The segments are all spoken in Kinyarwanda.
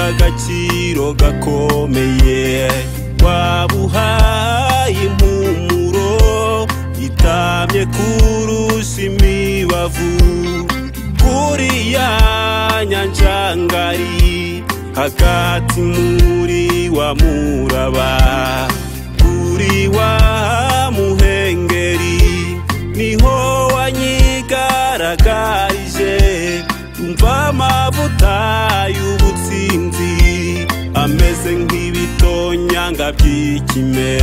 agaciro gakomeye wabuhaye impumuro itamye kurusha imibavu kuri ya nyanja ngari hagati muri wa muraba kuri wa muhengeri niho wanyigaragarije umva amavuta y'ubutsinzi ameze nk'ibitonyanga by'ikime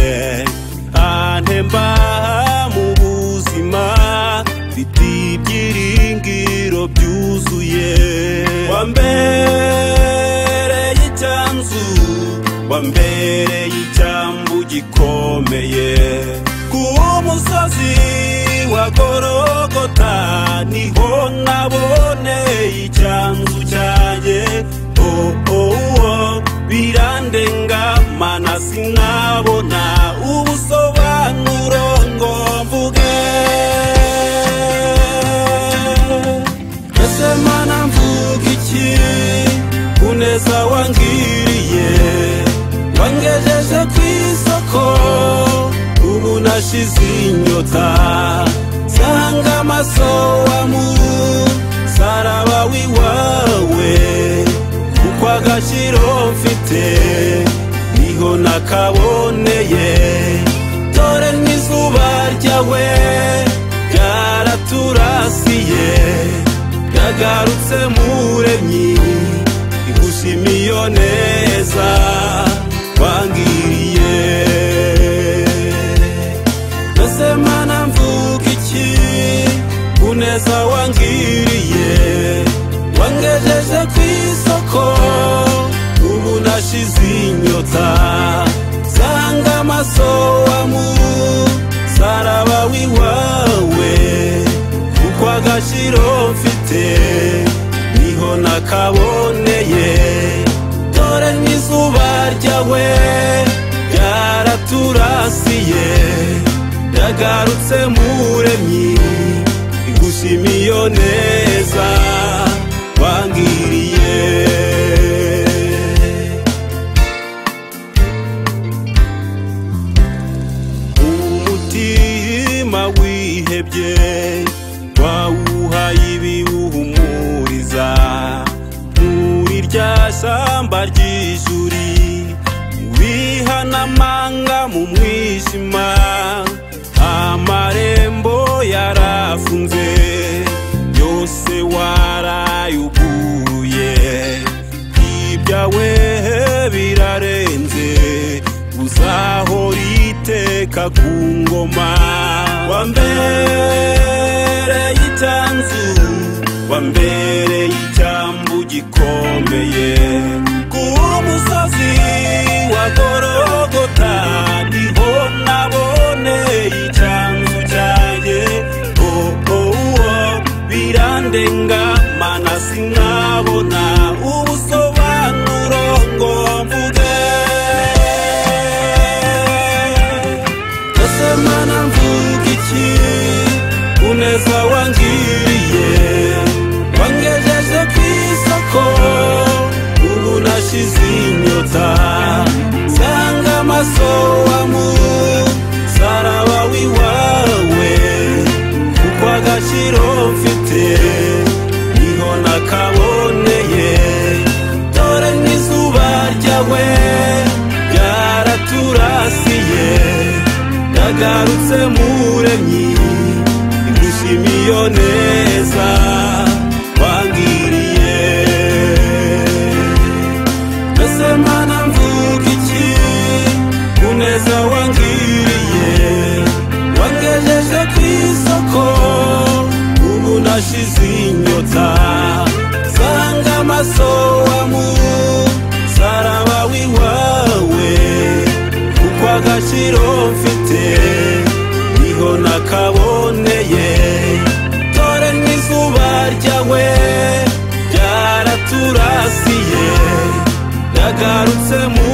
antemba mu buzima mfite ibyiringiro byuzuye wambereye icyanzu wambereye icyambu gikomeye ku musozi wa gorogota niho naboneye icyanzu cyanjye oh, oh, oh. birandenga mana sinabona ubusobanuro ngo mvuge ese mana mvuga iki kuneza wangiriye wangejeje ku isoko ubu nashize inyota nsanga amaso wamu saraba w'iwawe kuko agaciro mfite niho nakaboneye dore n'izuba ryawe ryaraturasiye yagarutse muremyi igushimiyo neza wangiriye mbese mana mvuga iki kuneza wangiriye wangejeje ku isoko ubu nashize inyota nsanga amaso wamu saraba w'iwawe kuko agaciro mfite niho nakaboneye dore n'izuba ryawe ryaraturasiye yagarutse muremyi igushimiyo neza wangiriye umutima wihebye wawuhaye ibiwuhumuriza muri rya shyamba ry'ijuri wihanamanga mu mwijima amarembo yarafunze yose warayuguruye ibyawe birarenze uzahora iteka ku ngoma wambereye itanzu wambereye icyambu gikomeye ku musozi wa gorogota niho naboneye icyanzu cyanjye oh, oh, oh. birandenga mana sinabona ubusobanuro ngo mvuge ese mana mvuga iki uneza wangiriye wangejeje ku isoko ubu nashize inyota nsanga amaso wamu saraba w'iwawe kuko agaciro mfite niho nakaboneye dore n'izuba ryawe ryaraturasiye yagarutse muremyi igushimiyo neza wangiriye mbese mana mvuga iki kuneza wangiriye wangejeje ku isoko ubu nashize inyota nsanga amaso wamu saraba w'iwawe kuko agaciro mfite niho nakaboneye dore n'izuba ryawe ryaraturasiye yagarutse mu